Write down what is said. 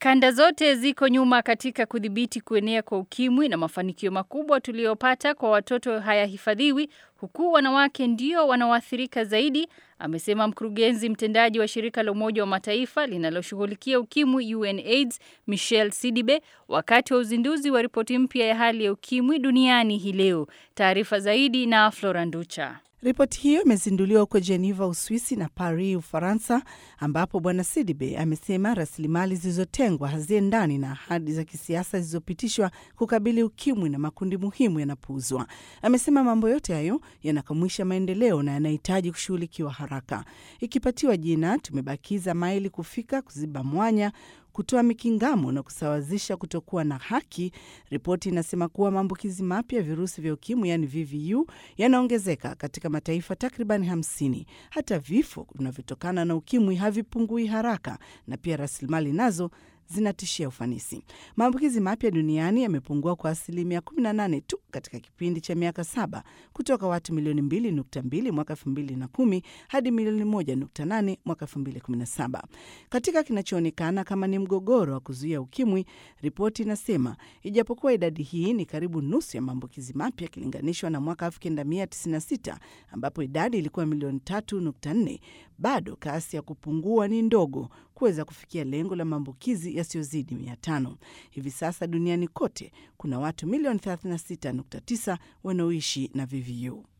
Kanda zote ziko nyuma katika kudhibiti kuenea kwa ukimwi na mafanikio makubwa tuliyopata kwa watoto hayahifadhiwi huku wanawake ndio wanaoathirika zaidi, amesema mkurugenzi mtendaji wa shirika la Umoja wa Mataifa linaloshughulikia ukimwi UNAIDS Michelle Sidibe wakati wa uzinduzi wa ripoti mpya ya hali ya ukimwi duniani hii leo. Taarifa zaidi na Flora Nducha. Ripoti hiyo imezinduliwa huko Geneva, Uswisi na Paris, Ufaransa, ambapo Bwana Sidibe amesema rasilimali zilizotengwa haziendani na ahadi za kisiasa zilizopitishwa kukabili ukimwi na makundi muhimu yanapuuzwa. Amesema mambo yote hayo yanakamwisha maendeleo na yanahitaji kushughulikiwa haraka. Ikipatiwa jina, tumebakiza maili kufika kuziba mwanya kutoa mikingamo na kusawazisha kutokuwa na haki. Ripoti inasema kuwa maambukizi mapya ya virusi vya ukimwi yaani VVU yanaongezeka katika mataifa takriban hamsini. Hata vifo vinavyotokana na ukimwi havipungui haraka, na pia rasilimali nazo zinatishia ufanisi. Maambukizi mapya duniani yamepungua kwa asilimia 18 tu katika kipindi cha miaka saba kutoka watu milioni 2.2 mwaka 2010 hadi milioni 1.8 mwaka 2017. Katika kinachoonekana kama ni mgogoro wa kuzuia ukimwi, ripoti inasema ijapokuwa idadi hii ni karibu nusu ya maambukizi mapya ikilinganishwa na mwaka 1996 ambapo idadi ilikuwa milioni 3.4, bado kasi ya kupungua ni ndogo kuweza kufikia lengo la maambukizi yasiyozidi mia tano. Hivi sasa duniani kote kuna watu milioni 36.9 wanaoishi na VVU.